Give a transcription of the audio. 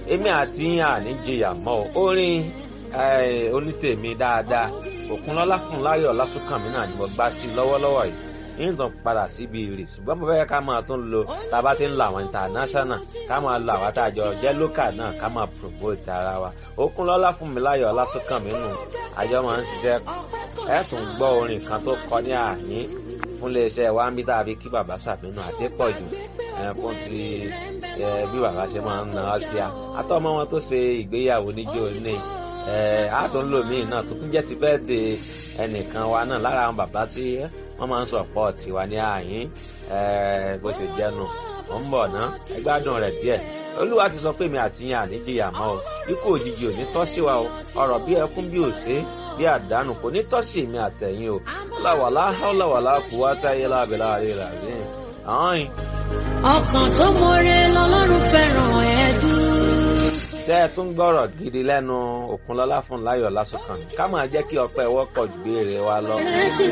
èmi àti yín àní jìyà mọ́ o orin onítèmi dáadáa òkunlọ́lá fún láyọ̀ lásùnkànmí náà ni mo gbá sí lọ́wọ́lọ́wọ́ yìí nítorí padà síbi rè ṣùgbọ́n mo fẹ́ ká máa tún lo tá a bá ti ń lo àwọn international ká máa lo àwọn àtàjọ jẹ́ local náà ká máa promote ara wa òkunlọ́lá fún mi láyọ̀ lásùnkànmí nù àjọ máa ń ṣiṣẹ́ ẹ̀ tún gbọ́ orin kan tó kọ ní àyín fún iléeṣẹ́ wa ń bí tá a fi kí bàbá sàmínú àdépọ̀jù fún ti bí bàbá ṣe máa ń na ọ́ sí a àtọ́mọ́ wọn tó ṣe ìgbéyàwó níjó ní àtúnlòmíì náà tó tún jẹ́ ti bẹ́ẹ̀ de ẹnìkan wa náà lára àwọn bàbá tí wọ́n máa ń sọ ọ̀pọ̀ tiwa ní àyín bó ṣe jẹ́nu ó ń bọ̀ ná ẹgbádùn rẹ̀ díẹ̀ olúwa ti sọ pé mi àti yín àníjìyà mọ́ o ikú òjijì ò ní tọ́ sí wa o ọ̀rọ̀ bí ẹkún bí òṣè bí àdánù kò ní tọ́ sí mi àtẹ̀yìn o láwàlá láwàlá kú wá táyé lábẹ́lá rẹ̀ rà rí àwọn. ọkàn tó mọre lọ́lọ́run fẹ́ràn ẹ̀dùn tẹ́ ẹ tún gbọ́rọ̀ gidi lẹ́nu Òkunlọ́lá fún láyọ̀ lásùnkàn ká máa jẹ́ kí ọpẹ́ wọ́pọ̀ ju béèrè wa lọ. rántí